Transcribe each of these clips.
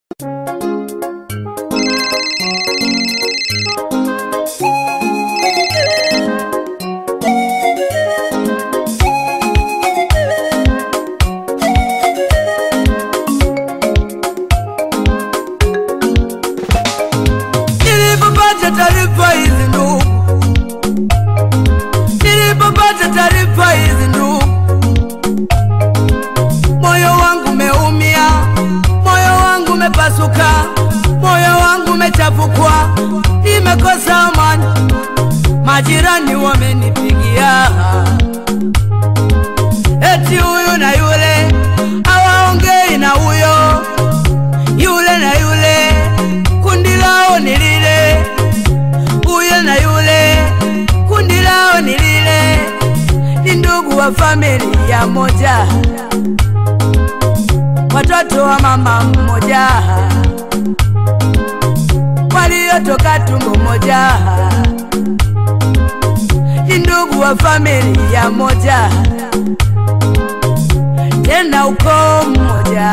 Nilipopata taarifa hizi ndugu, nilipopata taarifa hizi ndugu, moyo wangu umeumia, moyo wangu umepasuka, moyo wangu umechafukwa, nimekosa amani, majirani wamenipigia eti huyu na yule hawaongei na huyo, yule na yule kundi lao ni lile, huyo na yule kundi lao ni lile, ni ndugu wa familia moja, watoto wa mama mmoja, waliotoka tumbo moja, ni ndugu wa familia moja, tena ukoo mmoja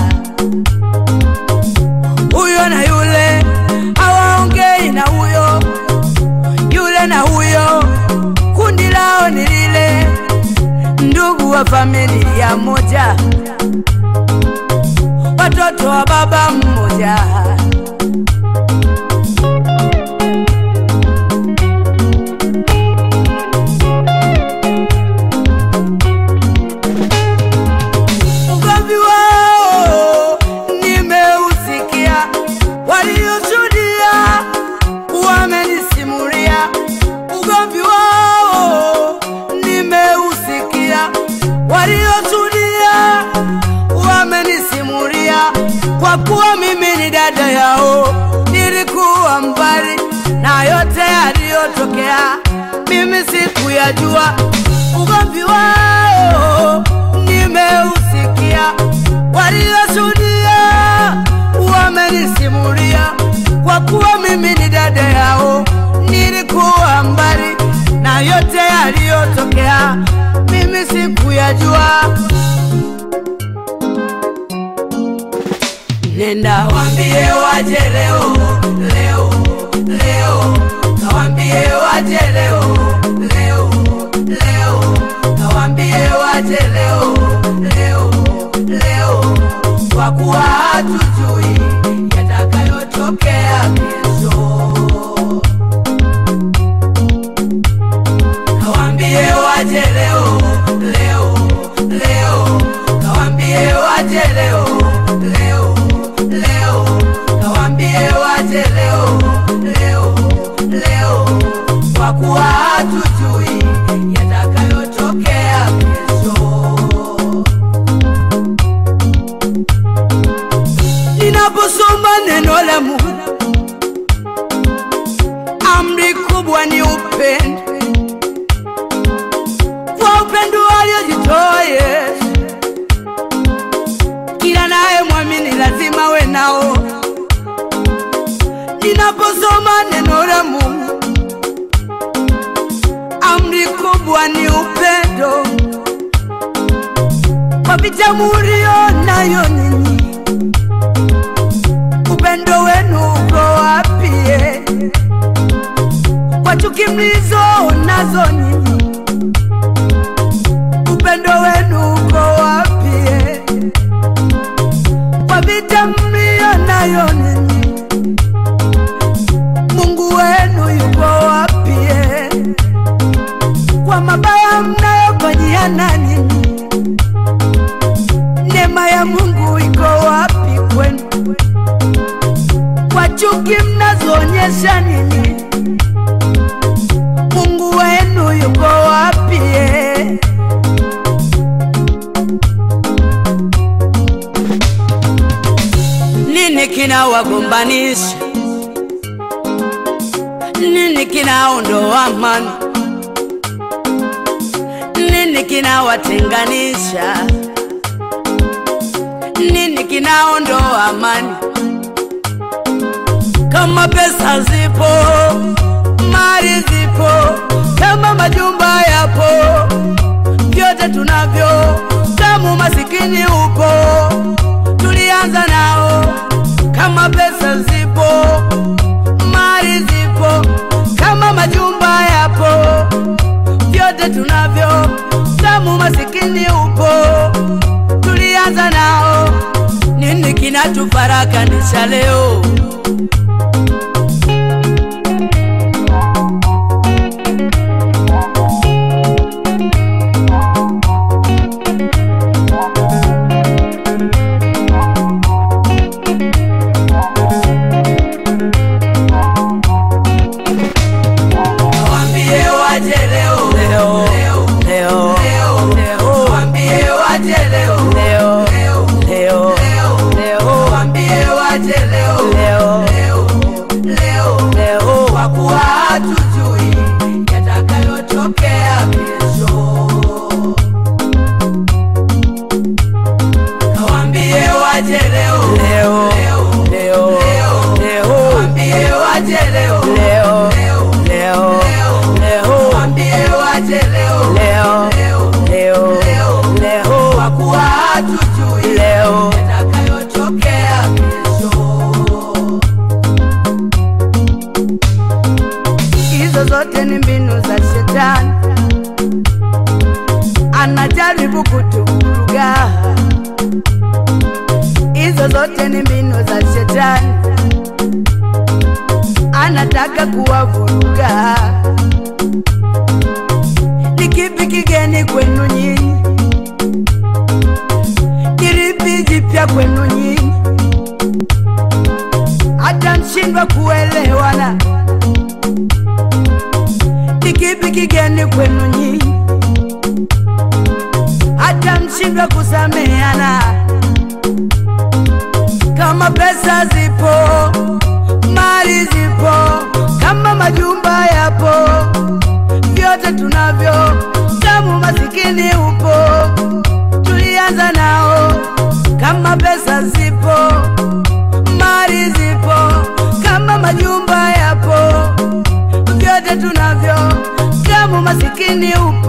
huyo na yule hawaongei na huyo, yule na huyo kundi lao ni lile, ndugu wa familia moja, watoto wa baba mmoja. Ugomvi wao nimeusikia, walioshuhudia wamenisimulia. Ugomvi wao nimeusikia, walioshuhudia wamenisimulia. Kwa kuwa mimi ni dada yao, nilikuwa mbali na yote yaliyotokea, mimi sikuyajua. Ugomvi wao nimeusikia, walioshuhudia wamenisimulia. Kwa kuwa mimi ni dada yao, nilikuwa mbali na yote yaliyotokea, mimi sikuyajua. Nenda wambie waje leo leo leo, kawambie waje leo leo leo, kawambie waje leo leo leo, kwa kuwa hatujui yatakayotokea kesho. Kawambie waje leo leo leo, kawambie waje leo leo leo, kawambie waje leo leo leo, kwa kuwa hatujui yatakayotokea kesho. Ninaposoma neno la Mungu, amri kubwa ni upendo kwa upendo aliojitoa Yesu. Kila naye mwamini lazima we nao. Ninaposoma neno la Mungu, amri kubwa ni upendo kwa vita mulio nayo ninyi, upendo wenu uko wapi? eh? Kwa chuki mlizo nazo nyinyi upendo wenu uko wapi? eh? Kwa vita mlio nayo ninyi, Mungu wenu yuko wapi? eh? Kwa mabaya mnayofanyiana ninyi, neema ya Mungu iko wapi kwenu? Kwa chuki mnazoonyesha ninyi, Mungu wenu yuko wapi? eh? Nini kinawagombanisha? Nini kinaondoa amani? Nini kinawatenganisha? Nini kinaondoa amani? Kama pesa zipo, mali zipo, kama majumba yapo, vyote tunavyo, kama umasikini upo, tulianza nao anatufarakanisha leo. Waambie waje leo. Leo. Leo. Leo. Waambie waje leo. Leo. Leo. Leo. Waambie waje leo. Leo. Leo. Leo. Kwa kuwa hatujui yatakayotokea kesho. Kawaambie waje leo. Leo. Leo. Leo. Waambie waje leo. Leo. Leo. Leo. Waambie waje leo. Leo. Leo. Leo. Kwa kuwa hatujui leo yatakayotokea kesho. Hizo zote ni mbinu za shetani, anajaribu kutuvuruga. Hizo zote ni mbinu za shetani, anataka kuwavuruga. Ni kipi kigeni kwenu nyinyi? Kiripi jipya kwenu nyinyi? Hata mshindwa kuelewana ni kipi kigeni kwenu nyinyi, hata mshindwa kusameana. Kama pesa zipo, mali zipo, kama majumba yapo, vyote tunavyo, kama masikini upo, tulianza nao. Kama pesa zipo, mali zipo, kama majumba yapo vyote tunavyo, kama masikini upo,